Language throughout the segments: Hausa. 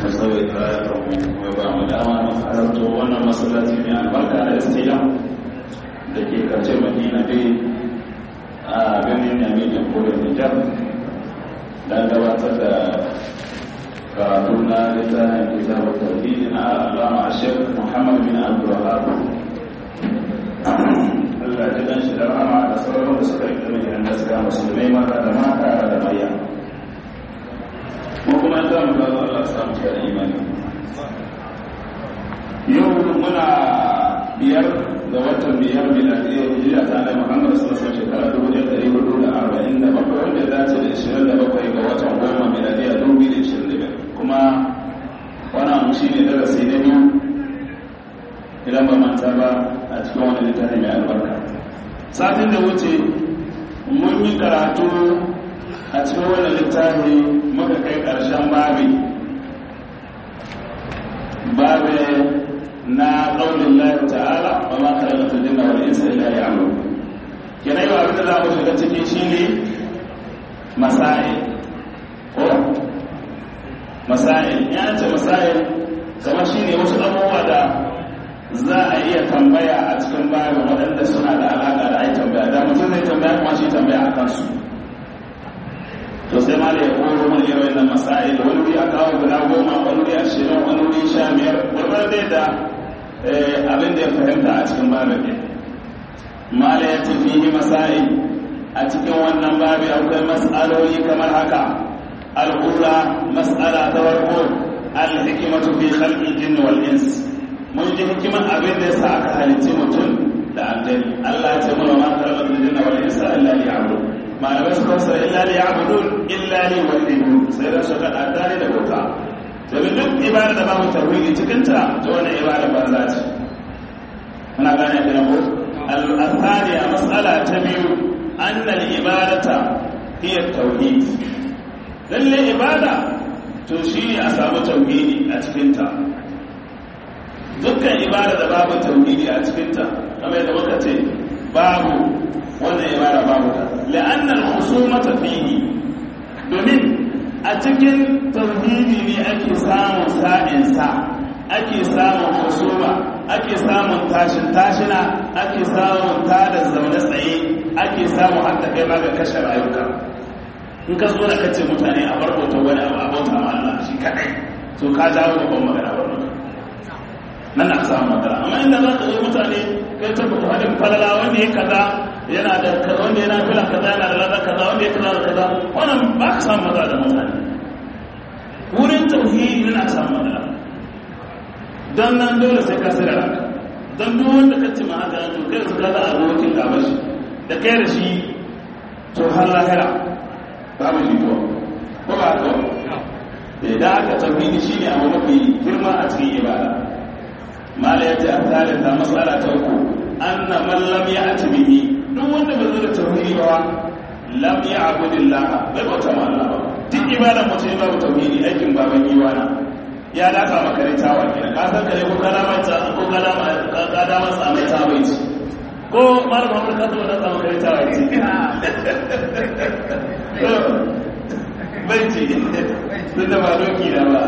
sauyi ta kuma ba mu dama na halarto wannan masallaci mai albarka da istila da ke karshe madina dai a ganin yami jamhuriyar nijar don gabatar da karatu na littafin kitabu tauhidi na alama ashir muhammad bin abdulwahab Allah ji dan shi da rama da sauran da suka rikta mai da suka musulmai mata da mata da maya mu kuma za mu ga Allah samu da imani yau muna biyar ga watan biyar miladiyya hijira ta Annabi Muhammad sallallahu alaihi wasallam shekara dubu ɗaya ɗari hudu da arba'in da bakwai wanda ya dace da ishirin da bakwai ga watan goma miladiyya dubu biyu da ishirin da biyar kuma wannan shi ne darasi na biyu idan ba manta ba a cikin wani littafi mai albarka satin da wuce mun yi karatu a cikin wani littafi muka kai ƙarshen babi babi na ƙaunin lafi ta'ala ba ma kare da tujin da wani insa ila ya amu yana yi wa abin da za mu shiga ciki shi ne masa'il ko masa'il ya ce masa'il kamar shi ne wasu abubuwa da za a iya tambaya a cikin bayan waɗanda suna da alaƙa da ai tambaya da mutum zai tambaya kuma shi tambaya a kansu to sai ma da ya koro mun irin wannan masail wani wuri a kawo guda goma wani wuri ashirin wani wuri sha biyar gwargwar dai da abin da ya fahimta a cikin babin ne mala ya ce fihi masail a cikin wannan babi akwai mas'aloli kamar haka al'ula mas'ala ta farko al-hikmatu fi khalqil jinni wal ins mun ji hikiman abin da yasa aka halitti mutum da aljani Allah ya ce mana ma khalaqatul jinna wal insa illa liya'budun malamai suka sa illa liya'budun illa li wahidun sai da su kada dare da bauta domin duk ibada da babu tauhidi cikin ta to wannan ibada banza ce muna gane da ko al-thaniya mas'ala ta biyu anna al-ibadata hiya tauhid lalle ibada to shine a samu tauhidi a cikin ta dukkan ibada da babu tauhidi a cikinta kamar yadda muka ce babu wannan ibada babu ta la'annal khusumata fihi domin a cikin tauhidi ne ake samun sa'in sa ake samun husuma ake samun tashin tashina ake samun tada zaune tsaye ake samun hatta kai ma ga kashe rayuka in ka zo da kace mutane a barkota wani abu a bauta ma Allah shi kadai to ka jawo babban magana wannan nan na samu matsala amma inda za ka zo mutane kai ta fito hadin falala wanda ya kaza yana da wanda yana fila kaza yana da lada kaza wanda ya kaza da kaza wannan ba ka samu matsala da mutane wurin tauhidi na samu matsala don nan dole sai ka sira ranka don duk wanda ka ce ma haka to kai su kaza abokin gaba shi da kai da shi to har lahira babu shi to ko ba to da aka tauhidi shine abu mafi girma a cikin ibada mala ya ce a talita matsala ta uku an na mallam ya ati bihi duk wanda ba zai da tauhidi ba lam ya abudillah bai bauta ma Allah ba duk ibadan mutum ya babu tauhidi aikin baban iwana ya daka maka ne tawa kenan ka san kare ko kana mata ko kana ka da masa mai tawa ce ko malam Muhammad ka zo da tsama kare tawa ce bai ce tun da ba doki da ba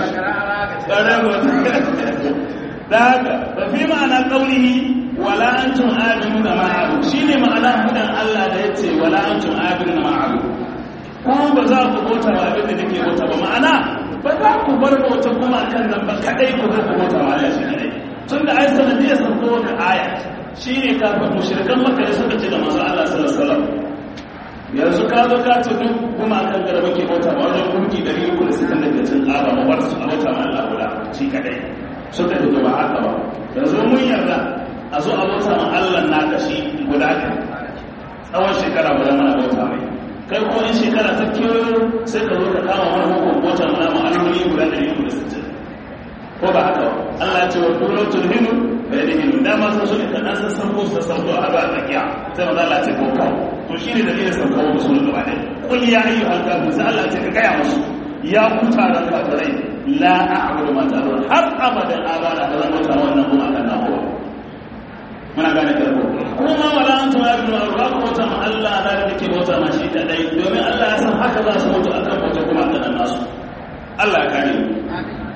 da haka ba fi ma'ana ƙaunihi wala an tun abinu da ma'abu shi ne ma'ana hudan Allah da ya ce wala an tun abinu da ma'abu ko ba za ku bauta ba abin da nake bauta ba ma'ana ba za ku bar bauta kuma kan nan ba kadai ku zo ku bauta ba Allah shi kadai tun da ai sanadiyar sauko da aya shi ne kafin mushrikan makka da suka ce da manzo Allah sallallahu alaihi wasallam yanzu ka zo ka ce duk kuma kan da muke bauta ba wajen gunki 360 cin ƙaba mu bar su a bauta ma Allah guda shi kadai suka fito ba haka ba yanzu mun yarda a zo a bauta ma Allah na kashi guda ka tsawon shekara guda mana bauta mai kai ko in shekara ta kewayo sai ka zo ka kama wani hukun bauta mana ma alhuri guda da yin da sittin ko ba haka ba Allah ya ce wa dole tulhinu bai da hinu dama sun so ne ka dan sassan ko su sassan ko a ba tsakiya sai maza Allah ce ko kawo to shi ne dalilin saukawa da sunan gaba ɗaya kun ya ayyuhal kafir sai Allah ce ka gaya musu ya kuta da kafirai la a'budu ma ta'budun har abadan abada da zan bauta wannan kuma kan nan kowa muna gane da ko kuma wala antum ya'budu Allah ko bauta ma Allah da kake bauta ma shi kadai domin Allah ya san haka za su mutu akan bauta kuma kan nasu Allah ya kare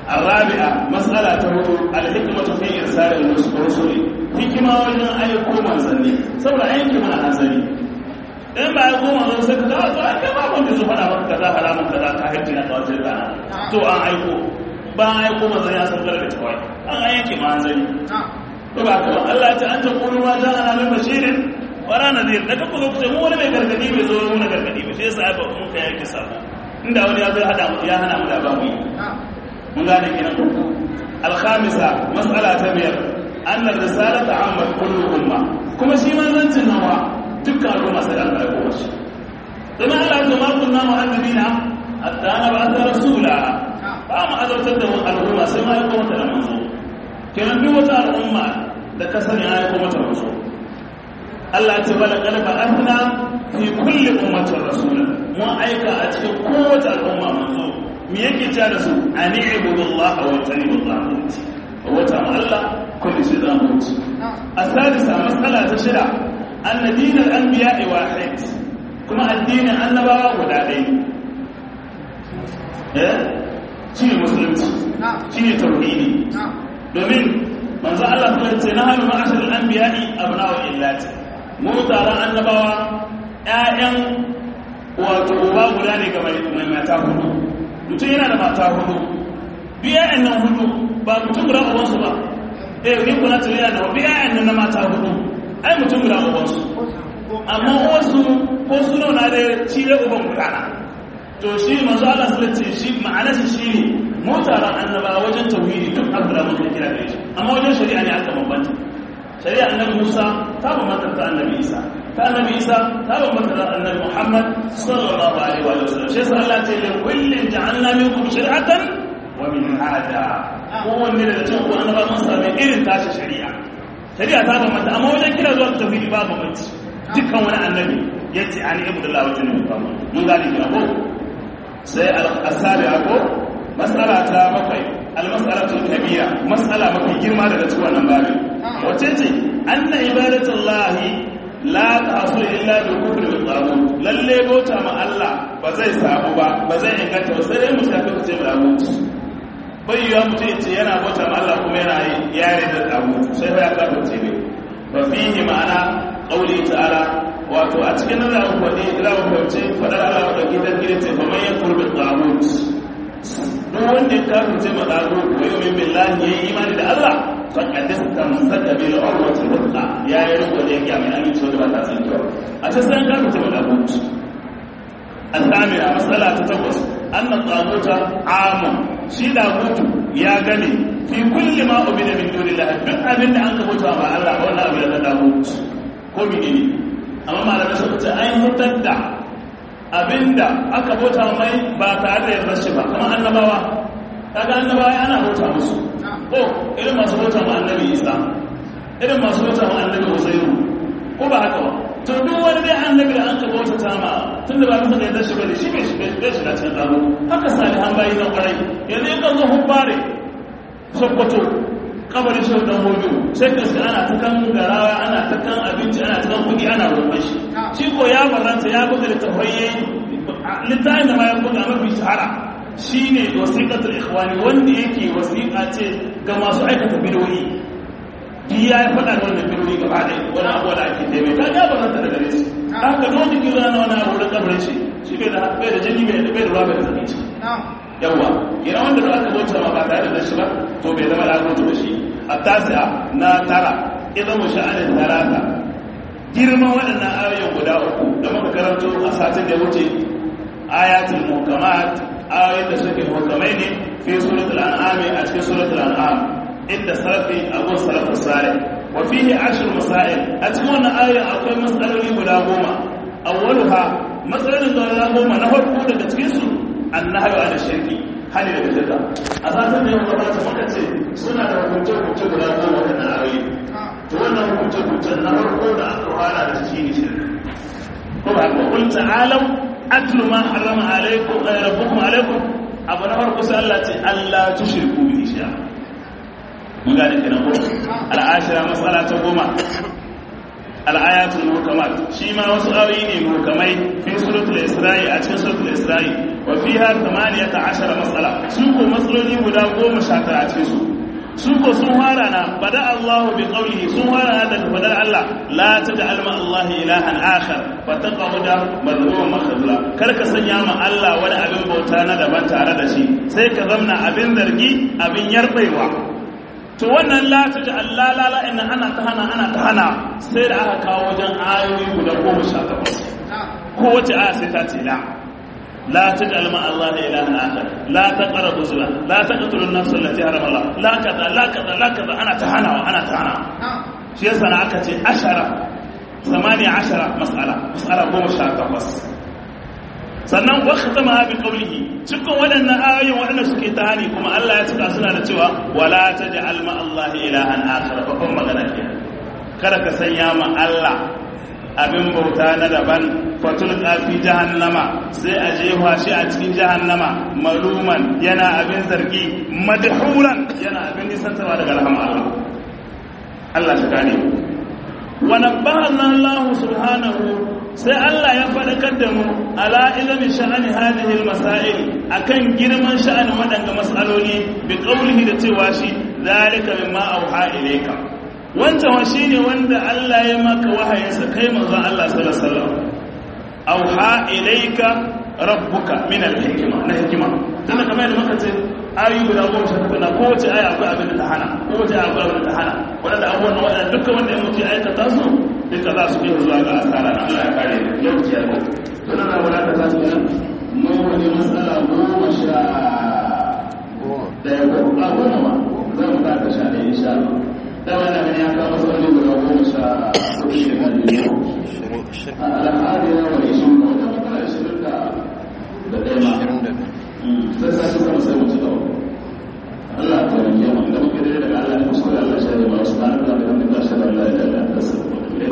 الرابعة مسألة الحكمة في إرسال الرسل حكمة وجن أيكو منزلي سورة أيكو من أنزلي in ba ya goma zo sai ka dawo to an ba wanda zo fada maka kaza haramun kaza ka hajji na kawai sai kana to an aiko ba an aiko manzon ya san daga tawai an yanke manzali to ba ka Allah ya ce an ta kullu ma ja'ana min bashirin wara nadir da ka kuma ce mu wani mai gargadi bai zo mu na gargadi ba sai sai ba mun kai yake sabo inda wani ya zo ya hada mu ya hana mu da ba mu mun gane kenan al-khamisa mas'ala ta biyar anna risalata ammat kullu umma kuma shi manzancin nawa dukkan al'umma sai an karɓo shi domin Allah ya ma kunna mu'azzibina hatta na ba ta rasula ba mu azabtar da al'umma sai ma ya kuma ta da manzo kenan duk wata al'umma da ka sani ya kuma ta manzo Allah ce wala qad ba'athna fi kulli ummatin rasula mun aika a cikin kowace al'umma manzo me yake ta da su ani ibudullaha wa tanibullah wata Allah kulli shi da mutu asadisa mas'ala ta shida anna dinal anbiya'i wahid kuma addinin annabawa guda ɗaya eh shi ne musulunci shi ne tauhidi domin manzo Allah ta ce na hannu ma'ashar anbiya'i abna'u illati mu taron annabawa ƴaƴan wato uba guda ne ga mai mata hudu mutum yana da mata hudu biya ƴaƴan nan hudu ba mutum guda ubansu ba eh ni kuna tare da biya ƴaƴan nan na mata hudu ai mutum guda ubansu amma wasu ko su na da cire uban gudana to shi manzo Allah su ce shi ma'ana shi shine mutaran annaba wajen tauhidi duk abu da mutum kira da shi amma wajen shari'a ne aka bambanta shari'a annabi Musa ta bambanta ta annabi Isa ta annabi Isa ta bambanta ta annabi Muhammad sallallahu alaihi wa sallam shi yasa Allah ce li kullin ja'alna minkum shari'atan wa minhaja kowanne daga cikin ku annaba mun sami irin tashi shari'a shari'a ta bambanta amma wajen kira zuwa tauhidi ba bambanci dukkan wani annabi ya ce an yi abdullahi wajen mukamman mun gane kira ko sai al'asari ko matsala ta bakwai almasalatul kabira matsala mafi girma daga cikin wannan babi wace ce anna ibadatullahi la tahsul illa bi kufri bil tagut lalle bauta ma Allah ba zai samu ba ba zai inganta ba sai dai mutum ya kace tagut bai yiwa mutum ya ce yana bauta ma Allah kuma yana yare da tagut sai ya kace ne ba fihi ma'ana ƙauli ta'ala wato a cikin nan zamu faɗi zamu fahimci faɗar Allah da gidan gidan ce kamar ya kurbi tsagut duk wanda ya kafirce ma tsagut wa yumin billahi yayi imani da Allah faqad istamsaka bil urwati wuthqa ya yi riko da yake mai aminci da ba ta san kyau a cikin san kafirce ma tsagut الثامنة مسألة تتوس أن الطاغوت عام شي طاغوت يا غني في كل ما أبد من دون الله duk abin da an ka bauta ma Allah wannan abin da tagut ko menene amma malamai suka ce an hutar da abinda aka bauta mai ba tare da yarda shi ba kamar annabawa kaga annabawa ana bauta musu ko irin masu bauta ma annabi Isa irin masu bauta ma annabi Uzairu ko ba haka ba to duk wani dai annabi da an ka bauta ta ma tun da ba musu da yarda shi ba da shi bai shiga cikin tsaro haka salihan bayi na kwarai yanzu in ka zo hubbare sokoto kabarin shi dan hojo sai ka sai ana ta kan garawa ana ta kan abinci ana ta kan kudi ana roƙon shi shi ko ya baranta ya buga littafai yayi littafin da ma ya buga mafi shahara shine wasiqatul ikhwani wanda yake wasiqa ce ga masu aikata bidoyi duk ya yi faɗa da wannan bidoyi gaba ɗaya wani abu da ake taimai ka ya baranta da gare shi haka don wani kira na wani abu da kabarin shi shi bai da bai da jini bai da bai da ruwa bai da zaki ci yawa ina wanda za ka bauta ma ba tare da shi ba to bai zama da da shi التاسعة ناترى إذا مشاءن الثلاثة girman waɗannan ayoyin guda uku da muka karanto a satin da wuce ayatul muhkamat ayoyin da suke muhkamai ne fi suratul an'am a cikin suratul an'am inda salafi abu salafu sare wa fihi ashir masail a cikin wannan ayoyin akwai matsaloli guda goma awwaluha matsalolin guda goma na farko daga cikin su annahyu an shirki hali daga shirka a satin da yau gabata muka ce suna da hukunce-hukunce guda goma waɗannan ayoyi to wannan hukunce-hukunce na farko da aka fara da shi ne shirka ko ba ko kun ta'alam atlu ma harrama alaikum rabbukum alaikum abu na farko sai Allah ce Allah tushriku bi shay'a mun gane kenan ko al'ashira masala ta goma al-ayatul muhkamat shi ma wasu ayoyi ne muhkamai fi suratul isra'i a cikin suratul isra'i wa fiha 18 mas'ala su ko matsaloli guda 19 a cikin su su ko sun fara na bada Allahu bi qawlihi sun fara na daga fadar Allah la taj'al ma Allah ilahan akhar fa taqawda madhmuman makhdula kar ka sanya ma Allah wani abin bauta na daban tare da shi sai ka zamna abin zargi abin yarbaiwa to wannan la taj'al la la la inna ana ta hana ana ta hana sai da aka kawo wajen ayoyi guda 18 ko wace aya sai ta ce la لا تجعل مع الله إلها آخر لا تقربوا الزنا لا تقتلوا النفس التي حرم الله لا كذا لا كذا لا كذا أنا تهنا وأنا تهنا شيء سنة أكتي عشرة ثمانية عشرة مسألة مسألة قوم الشاكة بس sannan wakta ma bi qawlihi cikin waɗannan ayoyin waɗanda suke ta hani kuma Allah ya cika suna da cewa wala taj'al ma Allah ilahan akhar babban magana ke kada ka sanya ma Allah abin bauta na daban fatul kafi jahannama sai a jefa shi a cikin jahannama maluman yana abin zargi madhuran yana abin nisantarwa daga rahama Allah Allah shi gane wa nabbahana Allah subhanahu sai Allah ya faɗakar da mu ala ilmi sha'ani hadhihi al-masail akan girman sha'anin waɗanda mas'aloli bi qawlihi da cewa shi zalika mimma auha ilayka wancan wa shi ne wanda Allah ya maka wahayinsa kai manzon Allah sallallahu alaihi wasallam auha ilayka rabbuka min al-hikma na hikima tunda kamar yadda muka ce ayu guda goma sha takwas na kowace aya akwai abin da ta hana kowace aya akwai abin da ta hana wadanda abubuwan wadanda dukkan wanda ya mutu ya aikata su duka za su iya zuwa ga asara na Allah ya kare yau ciyar da suna na wadata ta su nan mu wani matsala goma sha